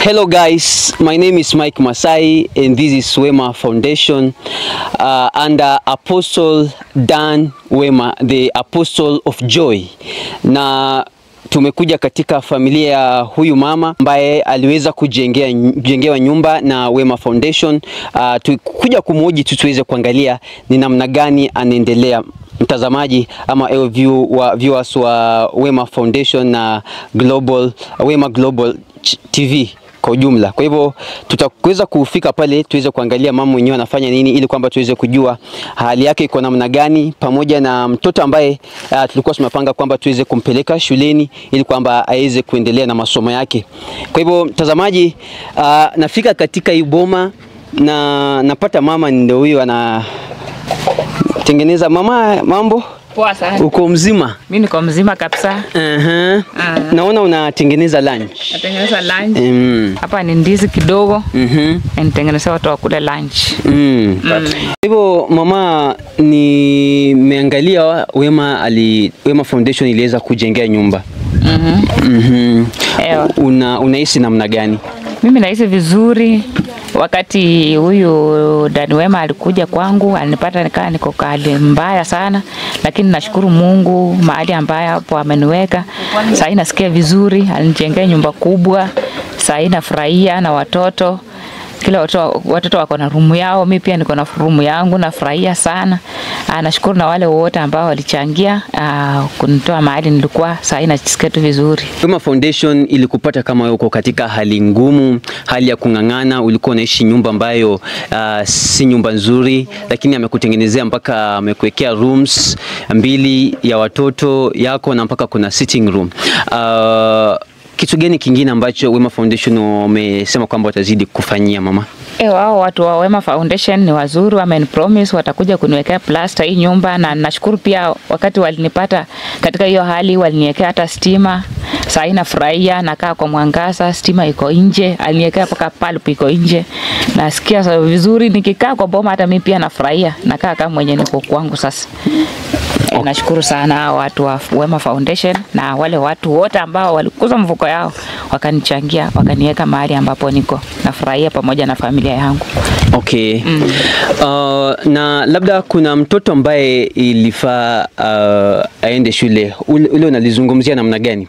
Hello guys, my name is Mike Masai and this is Wema Foundation uh, under Apostle Dan Wema, the Apostle of Joy. Na tumekuja katika familia ya huyu mama ambaye aliweza kujengea kujengewa nyumba na Wema Foundation. Uh, tukuja kumhoji tu tuweze kuangalia ni namna gani anaendelea mtazamaji ama ewe view wa viewers wa Wema Foundation na Global Wema Global TV kwa ujumla. Kwa hivyo tutaweza kufika pale tuweze kuangalia mama mwenyewe anafanya nini, ili kwamba tuweze kujua hali yake iko namna gani, pamoja na mtoto ambaye uh, tulikuwa tumepanga kwamba tuweze kumpeleka shuleni ili kwamba aweze kuendelea na masomo yake. Kwa hivyo mtazamaji, uh, nafika katika hii boma na napata mama ndio huyo ana tengeneza. Mama, mambo Poa sana. uko mzima? Mimi niko mzima kabisa. Aha. Ah. Naona unatengeneza lunch. Natengeneza lunch. Mm. Hapa ni ndizi kidogo. Mhm. Nitengenezea watu wakule lunch. Mm. Hivyo mama, nimeangalia Wema ali Wema Foundation iliweza kujengea nyumba. Mhm. Mhm. Ewa. Una unahisi namna gani? Mimi nahisi vizuri. Wakati huyu dani Wema alikuja kwangu, alinipata nikaa niko kwa hali mbaya sana, lakini nashukuru Mungu mahali ambaye hapo ameniweka. Sasa hii nasikia vizuri, alinijengea nyumba kubwa. Sasa hii nafurahia na watoto kila watoto, watoto wako na rumu yao, mi pia niko na rumu yangu, nafurahia sana. Ah, nashukuru na wale wote ambao walichangia ah, kunitoa mahali nilikuwa. Sasa hii najisikia tu vizuri. Wema Foundation ilikupata kama uko katika hali ngumu, hali ya kung'ang'ana, ulikuwa unaishi nyumba ambayo uh, si nyumba nzuri, lakini amekutengenezea mpaka amekuwekea rooms mbili ya watoto yako na mpaka kuna sitting room. Uh, kitu gani kingine ambacho Wema Foundation wamesema kwamba watazidi kufanyia mama? E, wao watu wa Wema Foundation ni wazuri, wamenipromise watakuja kuniwekea plasta hii nyumba, na nashukuru pia wakati walinipata katika hiyo hali waliniwekea hata stima. Saa hii nafurahia, nakaa kwa mwangaza, stima iko nje, aliniwekea mpaka pulp iko nje. Nasikia sa- vizuri nikikaa kwa boma, hata mimi pia nafurahia, nakaa kama mwenye niko kwangu sasa. E, nashukuru sana hao watu wa Wema Foundation na wale watu wote ambao walikuza mfuko yao wakanichangia wakaniweka mahali ambapo niko nafurahia pamoja na familia yangu. Okay. Uh, na labda kuna mtoto ambaye ilifaa uh, aende shule, ule, ule unalizungumzia namna gani?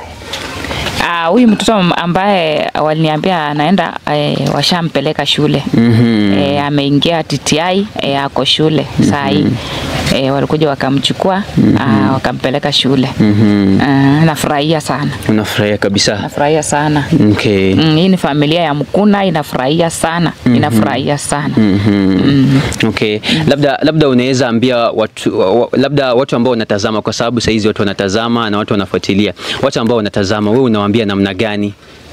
Ah, huyu mtoto ambaye waliniambia anaenda e, washampeleka shule Mhm. e, ameingia TTI e, ako shule saa hii e, walikuja wakamchukua ah, wakampeleka shule Mhm. Ah, nafurahia sana, Unafurahia kabisa. nafurahia sana. Okay. Mm, hii ni familia ya Mkuna, inafurahia sana, inafurahia sana. Mhm. Okay. Labda labda unaweza ambia watu wa- wa- labda watu ambao wanatazama kwa sababu saa hizi watu wanatazama na watu wanafuatilia. Watu ambao wanatazama wewe unawaambia namna gani?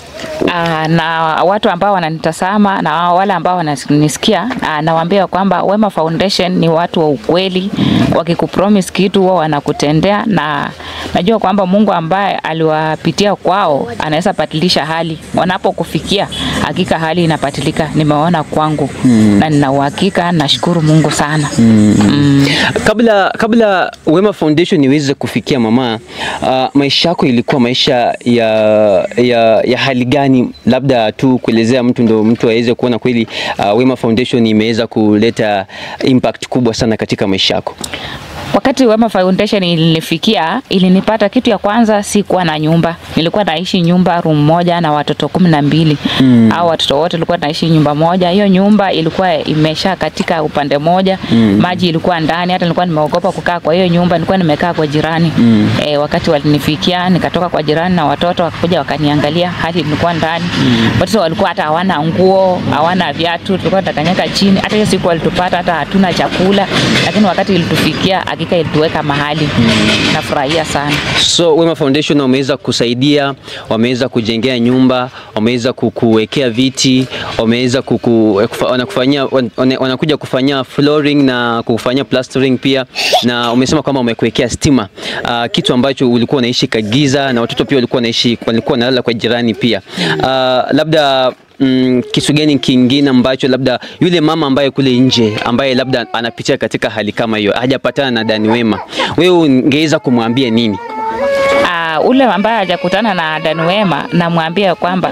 Ah, na watu ambao wananitazama na wale ambao wananisikia, ah, nawaambia kwamba Wema Foundation ni watu wa ukweli. Wakikupromise kitu wao wanakutendea, na najua kwamba Mungu ambaye aliwapitia kwao anaweza badilisha hali. Wanapokufikia hakika hali inapatilika. Nimeona kwangu na nina uhakika, nashukuru Mungu sana. Mm. Kabla kabla Wema Foundation iweze kufikia mama, uh, maisha yako ilikuwa maisha ya ya, ya hali gani? Labda tu kuelezea mtu ndo mtu aweze kuona kweli uh, Wema Foundation imeweza kuleta impact kubwa sana katika maisha yako. Wakati Wema Foundation ilinifikia, ilinipata kitu ya kwanza, sikuwa na nyumba. Nilikuwa naishi nyumba room moja na watoto kumi na mbili mm. au watoto wote tulikuwa naishi nyumba moja. Hiyo nyumba ilikuwa imesha katika upande moja mm. maji ilikuwa ndani, hata nilikuwa nimeogopa kukaa kwa hiyo nyumba, nilikuwa nimekaa kwa jirani mm. E, wakati walinifikia nikatoka kwa jirani na watoto wakakuja wakaniangalia hadi nilikuwa ndani mm. watoto walikuwa hata hawana nguo, hawana viatu, tulikuwa tunakanyaga chini. Hata hiyo siku walitupata hata hatuna chakula, lakini wakati ilitufikia hakika ilituweka mahali mm. nafurahia sana. So Wema Foundation wameweza kusaidia, wameweza kujengea nyumba, wameweza kukuwekea viti, wameweza kuku, kufa- wanakufanyia wana- wanakuja kufanyia flooring na kufanyia plastering pia, na umesema kwamba wamekuwekea stima, uh, kitu ambacho ulikuwa unaishi kagiza na watoto pia walikuwa wanaishi walikuwa wanalala kwa jirani pia. Uh, labda Mm, kitu gani kingine ambacho labda yule mama ambaye kule nje ambaye labda anapitia katika hali kama hiyo hajapatana na Dani Wema, wewe ungeweza kumwambia nini? Ah, ule ambaye hajakutana na Dan Wema namwambia kwamba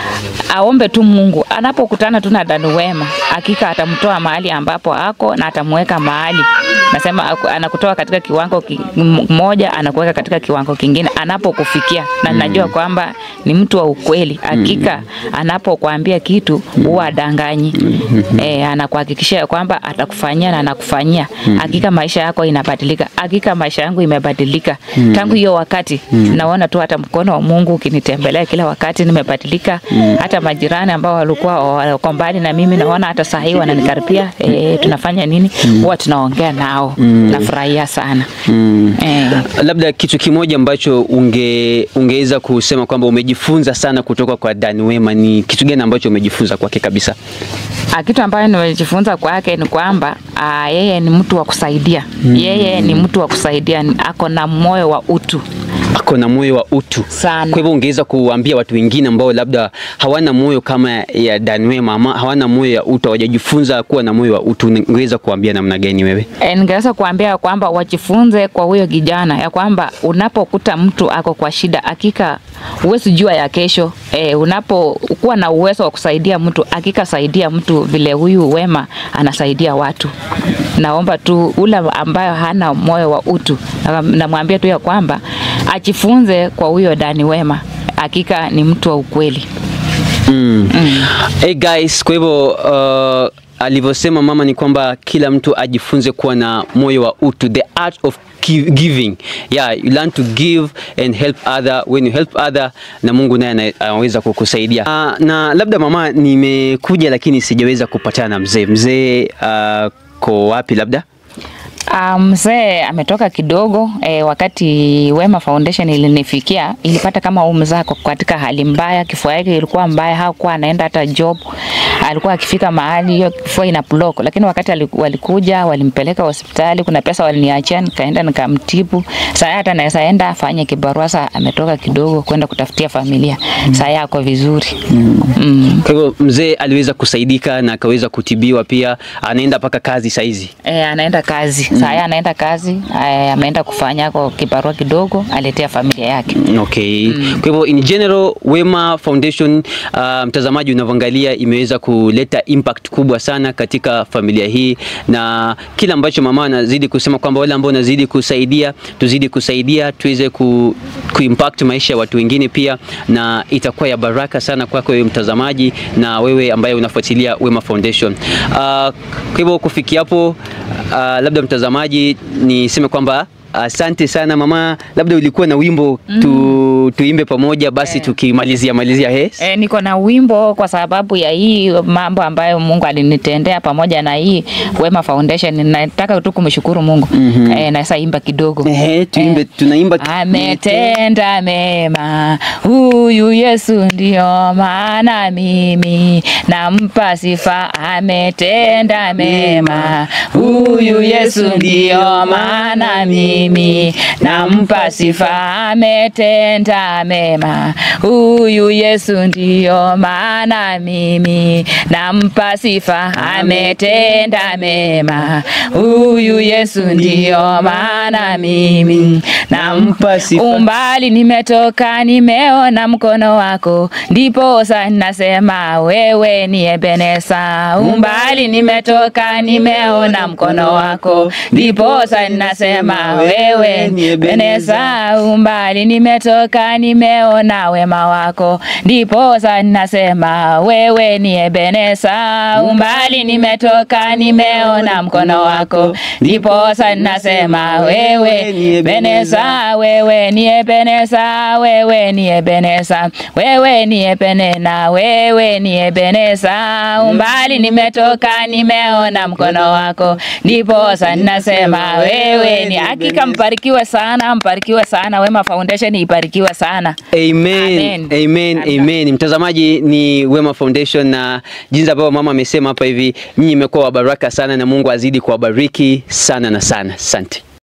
aombe tu Mungu anapokutana tu na Dan Wema, hakika atamtoa mahali ambapo ako na atamweka mahali, nasema aku- anakutoa katika kiwango ki- m- moja anakuweka katika kiwango kingine anapokufikia, na najua kwamba ni mtu wa ukweli. Hakika anapokuambia kitu huwa adanganyi, e, anakuhakikishia kwamba atakufanyia na anakufanyia. Hakika maisha yako inabadilika, hakika maisha yangu imebadilika tangu hiyo wakati. Naona tu hata mkono wa Mungu ukinitembelea kila wakati, nimebadilika. Hata majirani ambao walikuwa wako mbali na mimi, naona hata saa hii wananikaribia. E, tunafanya nini? Huwa tunaongea nao, nafurahia sana e. Labda kitu kimoja ambacho unge ungeweza kusema kwamba umejifunza sana kutoka kwa Dan Wema ni kitu gani ambacho umejifunza kwake kabisa? Ah, kitu ambayo nimejifunza kwake ni kwamba ah, yeye ni mtu wa kusaidia. Yeye ni mtu wa kusaidia, ni- ako na moyo wa utu Ako na moyo wa utu sana. Kwa hivyo ungeweza kuambia watu wengine ambao labda hawana moyo kama ya Dan Wema ama hawana moyo ya utu, hawajajifunza kuwa na moyo wa utu, ungeweza kuambia namna gani wewe? E, ningeweza kuambia kwamba wajifunze kwa huyo kijana ya kwamba unapokuta mtu ako kwa shida, hakika huwezi jua ya kesho. E, unapokuwa na uwezo wa kusaidia mtu, hakika saidia mtu vile huyu Wema anasaidia watu. Naomba tu ule ambayo hana moyo wa utu, na- namwambia tu ya kwamba ajifunze kwa huyo Dani Wema, hakika ni mtu wa ukweli. Mm. Hey guys, kwa hivyo uh, alivyosema mama ni kwamba kila mtu ajifunze kuwa na moyo wa utu, the art of gi- giving. Yeah, you learn to give and help other. When you help other, na Mungu naye ana- anaweza kukusaidia. Uh, na labda mama, nimekuja lakini sijaweza kupatana na mzee. Mzee uh, ko wapi labda? Ah, Mzee ametoka kidogo e, wakati Wema Foundation ilinifikia ilipata kama huyu mzee ako katika hali mbaya, kifua yake ilikuwa mbaya, hakuwa anaenda hata job. Alikuwa akifika mahali hiyo kifua ina block, lakini wakati aliku- walikuja walimpeleka hospitali, kuna pesa waliniachia, nikaenda nikamtibu. Sasa hata naweza enda afanye kibarua, sasa ametoka kidogo kwenda kutafutia familia. Sasa yako vizuri mm. Kwa hivyo mzee aliweza kusaidika na akaweza kutibiwa pia, anaenda mpaka kazi saizi. E, anaenda kazi mm. Saa anaenda kazi e, ameenda kufanya kwa kibarua kidogo, aletea familia yake. Okay. Kwa hivyo in general Wema Foundation uh, mtazamaji unavyoangalia imeweza kuleta impact kubwa sana katika familia hii, na kila ambacho mama anazidi kusema kwamba wale ambao wanazidi kusaidia, tuzidi kusaidia tuweze ku, kuimpact maisha ya watu wengine pia, na itakuwa ya baraka sana kwako wewe mtazamaji na wewe ambaye unafuatilia Wema Foundation. Uh, kwa hivyo kufikia hapo uh, labda mtazamaji niseme kwamba Asante sana mama, labda ulikuwa na wimbo tu, tuimbe pamoja basi Eh. tukimalizia malizia yes? E, niko na wimbo kwa sababu ya hii mambo ambayo Mungu alinitendea pamoja na hii Wema Foundation. Nataka tu kumshukuru Mungu mm -hmm. E, naweza imba kidogo Ehe, tuimbe, tunaimba Ametenda mema huyu Yesu, ndio maana mimi nampa sifa. Ametenda mema huyu Yesu, ndio maana mimi nampa sifa. Ametenda mema huyu Yesu, ndio maana mimi nampa sifa. Ametenda mema huyu Yesu, ndio maana mimi nampa sifa. Umbali nimetoka nimeona mkono wako, ndipo sasa nasema wewe ni Ebeneza. Umbali nimetoka nimeona mkono wako, ndipo sasa nasema wewe ni Ebeneza. Umbali nimetoka nimeona wema wako, ndipo sasa nasema wewe ni Ebeneza. Umbali nimetoka nimeona mkono wako, ndipo sasa nasema wewe ni Ebeneza, wewe ni Ebeneza, wewe ni Ebeneza, wewe ni Ebenena, wewe ni Ebeneza. Umbali nimetoka nimeona mkono wako, ndipo sasa nasema wewe ni hakika. Mbarikiwe sana, mbarikiwe sana. Wema Foundation ibarikiwe sana. Amen. Amen. Amen. Amen. Amen. Mtazamaji ni Wema Foundation na jinsi ambavyo mama amesema hapa hivi, nyinyi mmekuwa wa baraka sana na Mungu azidi kuwabariki sana na sana. Asante.